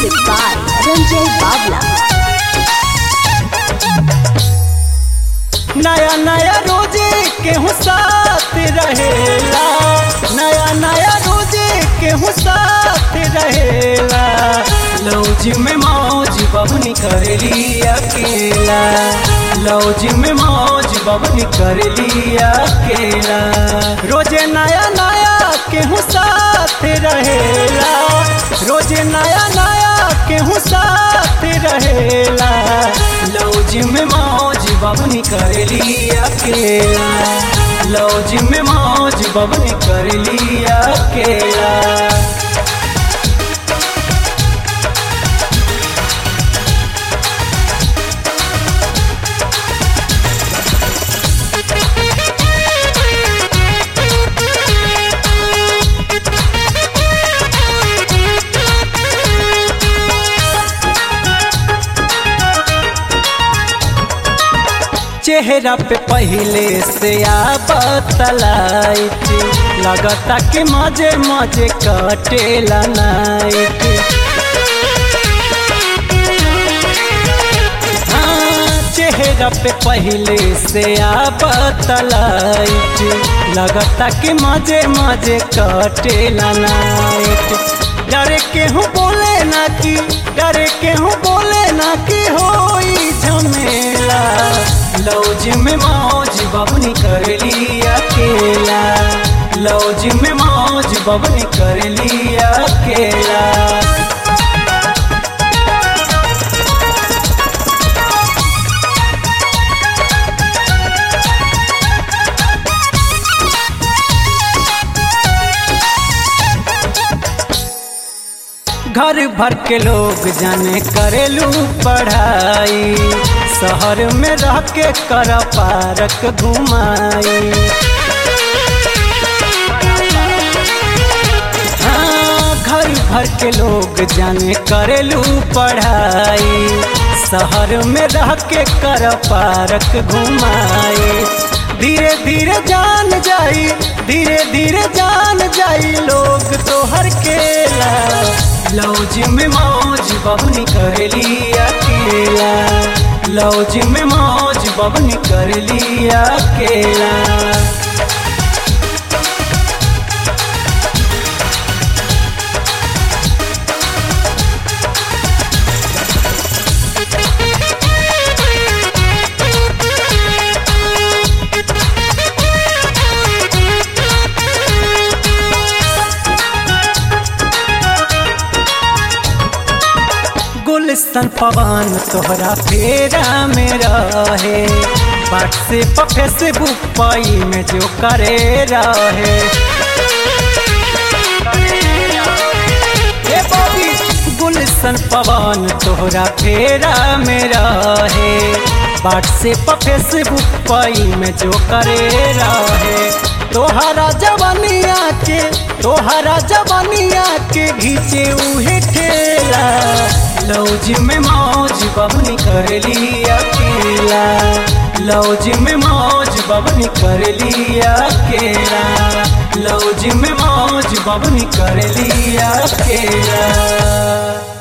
Music by Ranjay Babla. नया नया रोजे केहू साथ रहेला नया नया रोजे केहू साथ रहेला लौज में मौज बबनी करेली अकेला लौज में मौज बबनी करेली अकेला रोजे नया नया केहू साथ रहेला रोजे नया नया केहू साथ रहेला लौज में मौज बबनी करेली अकेला लौज में मौज बबनी करेली अकेला चेहरा पे पहले से बतलाइट लगता कि मजे मजे कटेला नाइट हाँ, चेहरा पे पहले से बतलाइट लगता कि मजे मजे कटेला नाइट डरे केहू बोले ना कि डरे केहू बोले ना कि होई झमेला लौज में मौज बबनी करली अकेला लौज में मौज बबनी करली अकेला घर भर के लोग जाने करेलू पढ़ाई शहर में रह के कर पारक घुमाई हाँ, घर भर के लोग जाने करेलू पढ़ाई शहर में रह के कर पारक घुमाई धीरे धीरे जान जाई धीरे धीरे जान जाई लोग तो हर केला लौज में मौज बबनी करली अकेला लौज में मौज बबनी करली अकेला गुलशन पवन तोहरा फेरा में रहे व्हाट्सएप फेसबुक पाई में जो करे रहे ए बॉबी, गुलशन पवन तोहरा फेरा में रहे व्हाट्सएप फेसबुक पाई में जो करे रहे तोहरा जवानिया के तोहरा जवानिया के घीचे उहे ठेला लौज में मौज बबनी करली अकेला लौज में मौज बबनी करली अकेला लौज में मौज बबनी करली अकेला